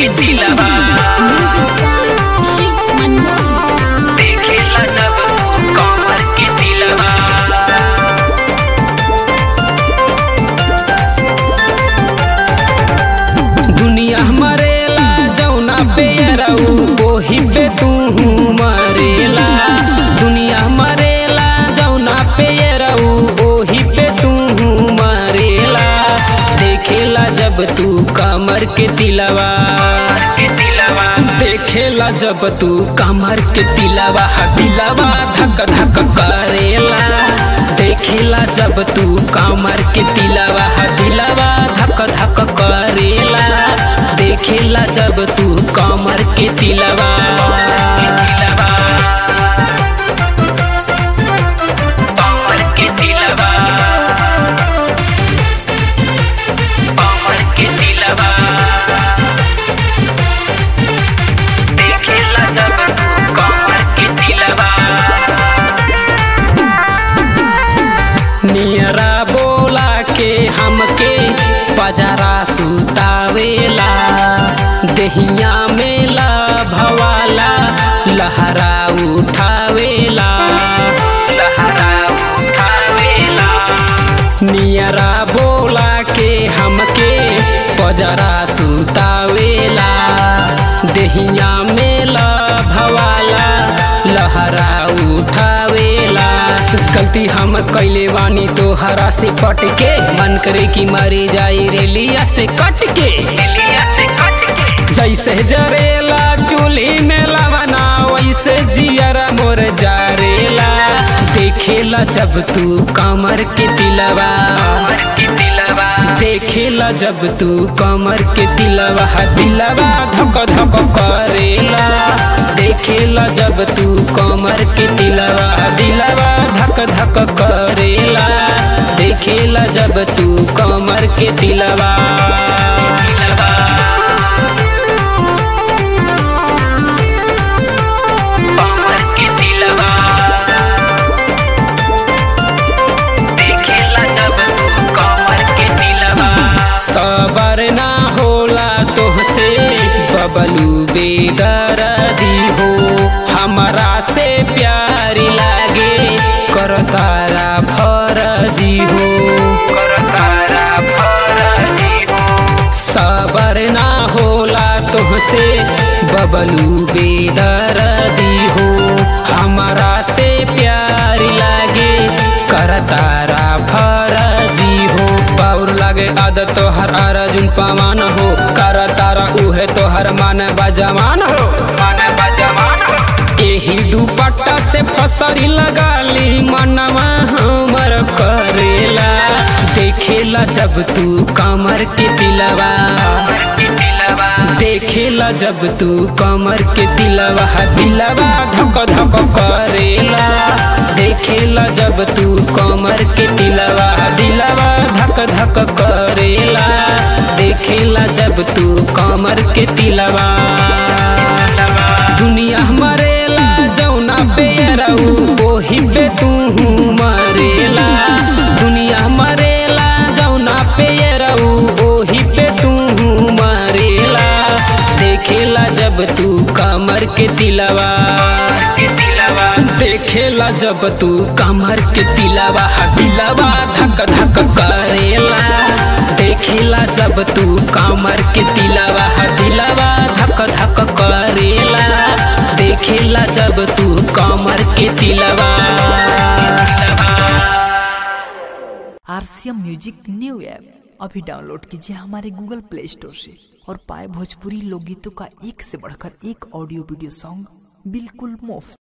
के दिलवा देखेला जब तू कमर के दिलवा दुनिया मरेला जौना पे रहू ओही पे तू मरेला दुनिया मरेला जौना पे रहू ओही पे तू मरेला देखेला जब तू कमर के तिलवा देखेला जब तू कमर के तिलवा दिलवा धक धक करेला देखेला जब तू कमर के तिलवा दिलवा धक धक करेला देखेला जब तू कमर के तिलवा कमर के तिलवा कमर के तिलवा देखेला जब तू कमर के तिलवा नियरा बोला के हमके बजरा सुतावेला दहिया मेला भवाला लहरा उठावेला लहरा उठावेला नियरा बोला के हमके बजरा सुतावेला दहिया मेला भवाला लहरा उठावेला गलती हम कैले बानी तोहरा से पट के मन करे कि मरी जाई रेलिया से कट के जैसे जरेला चूल्ही में लवना वैसे जियरा मोर जारेला देखेला जब तू कमर के तिलवा देखेला जब तू कमर के तिलवा दिलवा धक धक करेला देखेला जब तू कमर के तिलवा दिलवा धक धक करेला देखेला जब तू कमर के तिलवा कमर के तिलवा देखेला जब तू कमर के तिलवा सबर ना होला तोहसे बबलू बेदरदी हो हमरा से प्यारी लागे करतारा फरजी हो करतारा फरजी हो सबर ना होला तोहसे बबलू बेदरदी हो हमारा से प्यारी लागे करतारा फरजी हो पाउर लागे आदत तोहर अर्जुन पवन हो करतारा उहे तोहर मन बजवान हो मन बजवान हो एही दुपट्टा से फसरी लगाली मनवा हमर करेला देखेला जब तू कमर के तिलवा देखेला जब तू कमर के तिलवा दिलवा धक धक करेला देखेला जब तू कमर के तिलवा दिलवा धक धक करेला देखेला जब तू कमर के तिलवा दुनिया मरेला जौना पे रहू ओही पे तू मरेला दुनिया मरेला जौना पे रहू ओही पे तू मरेला देखेला जब तू कमर के तिलवा देखेला जब तू कमर के तिलवा दिलवा धक धक करेला देखेला जब तू कमर के तिलवा दिलवा धक धक करेला देखेला जब तू कमर के तिलवा आरसीएम म्यूजिक न्यू ऐप अभी डाउनलोड कीजिए हमारे गूगल प्ले स्टोर से और पाए भोजपुरी लोकगीतों का एक से बढ़कर एक ऑडियो वीडियो सॉन्ग बिल्कुल मुफ्त